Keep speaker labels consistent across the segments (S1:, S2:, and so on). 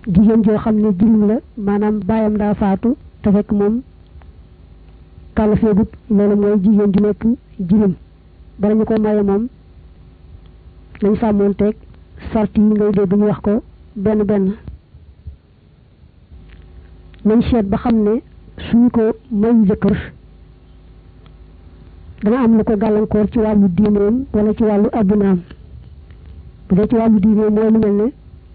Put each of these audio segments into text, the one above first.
S1: jigéen joo xam ne jirim la maanaam baayam daa faatu te fekk moom kàllafeegut loolu mooy jigéen ju nekk jirim bala ñu ko maye moom nañ sàmmoon teeg sart yi ngay dégg ñu wax ko benn benn nañ seet ba xam ne suñu ko mayu jëkkër dana am lu ko gàllankoor ci wàllu diineem wala ci wàllu addunaam bu dee ci wàllu diineem mooy lu mel ne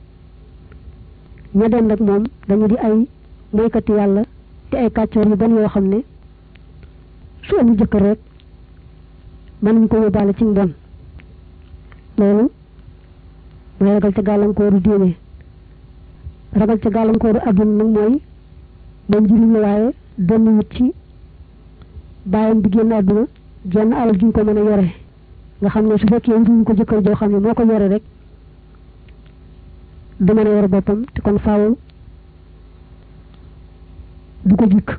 S1: ña dem nag moom dañu di ay moykati yàlla te ay kàccoor yu bon yoo xam ne su amul jëkkër rek mën nañu ko yóbbaale ci mbon loolu mooy ragal ca gàllankooru diine ragal ca gàllankooru adduna nag mooy moom njëriñ la waaye donn wut ci bàyyam bi génn àdduna jenn alal juñ ko mën a yore nga xam ne su fekkee wutuñ ko jëkkër joo xam ne moo ko yore rek du mën a yore boppam te kon faaw du ko jikk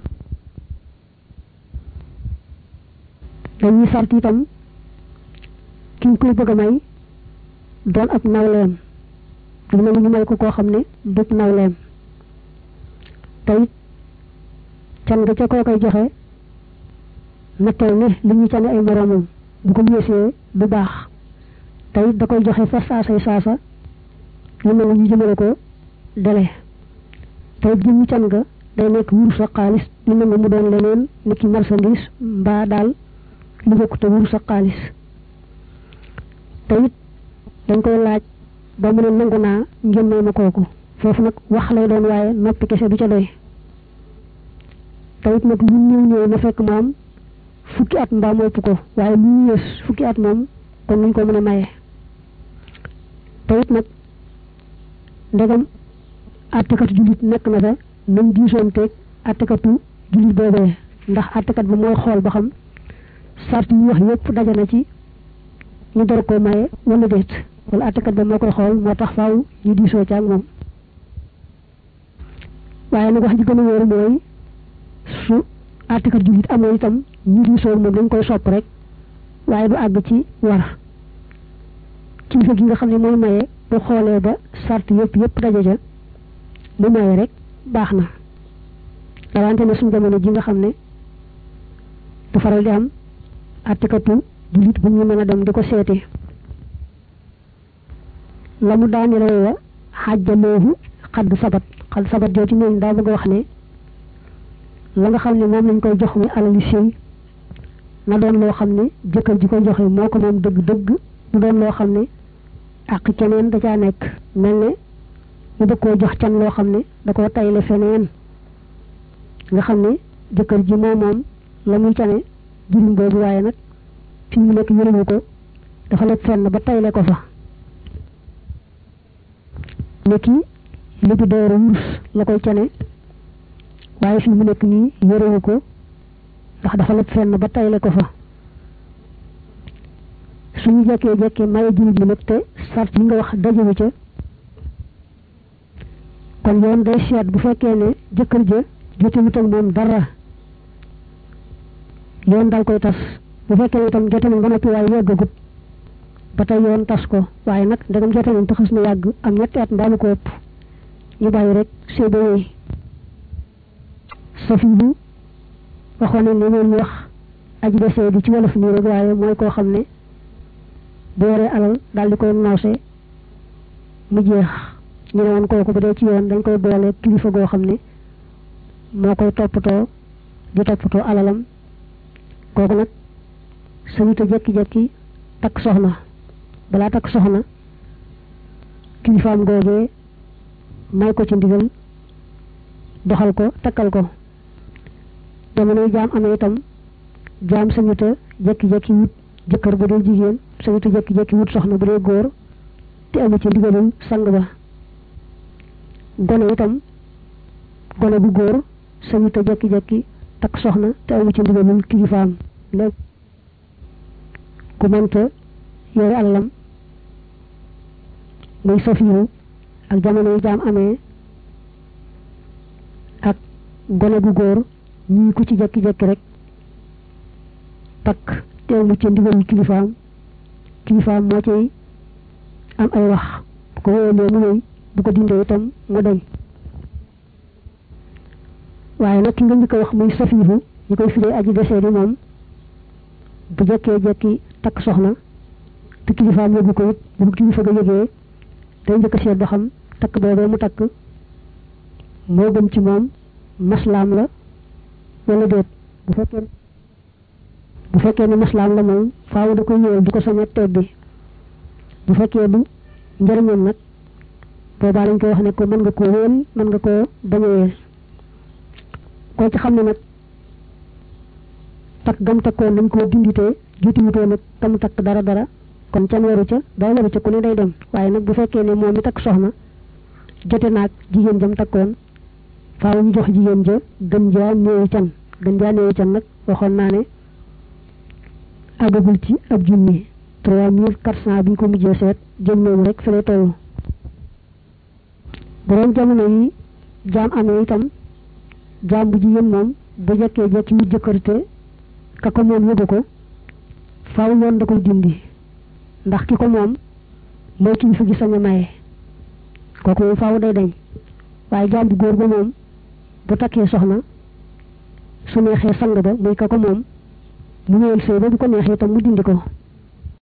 S1: dañuy sart itam ki ñu koy bëgg a may doon ab nawleem du nangu ñu may ko koo xam ne du nawleem te it can nga ca koo koy joxe natteel ne li ñu cane ay moroomam bu ko yéesee du baax te it da koy joxe fa saasay saasa ñu nangu ñu jëmale ko dele te it jëmmi can nga day nekk wurus ak xaalis ñu nangu mu doon leneen ni ki marchandise mbaa daal lu bokk te wurus ak xaalis te it dañ koy laaj ba mu ne nangu naa ngeen may ma kooku foofu nag wax lay doon waaye noppi kese du ca doy te it nag lu ñëw ñëw na fekk moom fukki at mbaa mu ëpp ko waaye lu ñu yées fukki at moom kon nuñ ko mën a maye te it nag ndegam àttekatu jullit nekk na fa nañ diisoon teeg àttekatu jullit boobee ndax àttekat ba mooy xool ba xam sart yi wax yépp daje na ci ñu door koo maye wala déet wala àttekat ba moo koy xool moo tax faaw ñu diisoo ci ak moom waaye nag wax ji gën a wóor mooy su àttekat jullit amoo itam ñu diisoo moom dañ koy sopp rek waaye du àgg ci war kilifa gi nga xam ne mooy maye bu xoolee ba sart yépp yépp daje ja bu maye rek baax na rawante ne suñu jamono ji nga xam ne du faral di am àttekatu jullit bu ñu mën a dem di ko seeti la mu daani lay wa xàjjaloohu xadd sabat xadd sabat jooju noonu daa bëgg a wax ne la nga xam ne moom lañ koy jox muy alali sëy na doon loo xam ne jëkkër ji koy joxe moo ko moom dëgg-dëgg mu doon loo xam ne ak keneen da caa nekk mel ne mu bëgg koo jox can loo xam ne da koo tayle feneen nga xam ne jëkkër ji moo moom la muy cane jirim boobu waaye nag fi mu nekk yërëmu ko dafa lekk fenn ba tayle ko fa nekki li bi door wurus la koy cane waaye fi mu nekk nii yërëmu ko ndax dafa lekk fenn ba tayle ko fa suñu jekkee jekkee maye jirim bi nag te sart yi nga wax dajewu ca kon yoon day seet bu fekkee ne jëkkër ja jotewut ak moom dara yoon dal koy tas bu fekkee itam jote nañ ba noppi waaye yàggagut ba tey yoon tas ko waaye nag ndegam jote nañ te xas na yàgg am ñetti at mbaalu ko ëpp ñu bàyyi rek séedé yooyu safi bu waxoon nañ ne loolu wax aji desee di ci wolof nii rek waaye mooy koo xam ne bu yoree alal daal di koy noose mu jeex ñu ne woon kooku bu dee ci yoon dañ koy boole kilifa goo xam ne moo koy toppatoo di toppatoo alalam kooku nag sañuta jekki-jekki takk soxna balaa takk soxna kilifaam googee may ko ci ndigal doxal ko takkal ko jamonoy jaam amee itam jaam sañuta jekki-jekki wut jëkkër bu dee jigéen sañuta jekki-jekki wut soxna bu dee góor te amu ci ndigalul sang ba gone itam gone bu góor sañuta jekki-jekki takk soxna te amu ci ndigalul kilifaam léegi ku mënta yore alalam muy safiru ak jamono yi jaam amee ak gone gu góor ñii ku ci jekki-jekki rek takk te amu ci ndigalul kilifaam kilifaam moo cay am ay wax bu ko wóolee mu wéy bu ko dindee itam mu dañ waaye nag ki nga njëkk a wax muy safiihu ñi koy firee aji desee di moom bu jekkee jekki takk soxna te kilifaam yóbbu ko it bu ko kilifa ga yëgee day njëkk a seet ba xam takk boobee mu takk moo gën ci moom maslaam la wala déet bu fekkee bu fekkee ne maslaam la moom faaw da koy ñëwal du ko sañ a tebbi bu fekkee du njëriñam nag boobaa lañ koy wax ne ko mën nga koo wéel mën nga koo bañ a wéel koo ci xam ne nag takk gam takkoon dañ koo dinditee jiituwutoo nag kam takk dara dara kon can waru ca dara waru ca ku ne day dem waaye nag bu fekkee ne moom mi takk soxna jote naag jigéen jam takkoon faaw ñu jox jigéen ja gën jaa néewi can gën jaa néewi can nag waxoon naa ne àggagul ci ab junni trois mille quatre cent bi ñu ko mujjee seet jëm noonu rek fi lay toll borom jamono yi jaam amee itam jaam bu jigéen moom bu jekkee jekki ñu jëkkërte ka ko moom yóbbu ko faaw yoon da koy dindi ndax ki ko moom mooy kilifa gi sañ a maye kooku moom faaw day dañ waaye jaam bu góor ba moom bu takkee soxna su neexee sang ba muy ka ko moom mu ñëwal sëy ba bu ko neexee itam mu dindi ko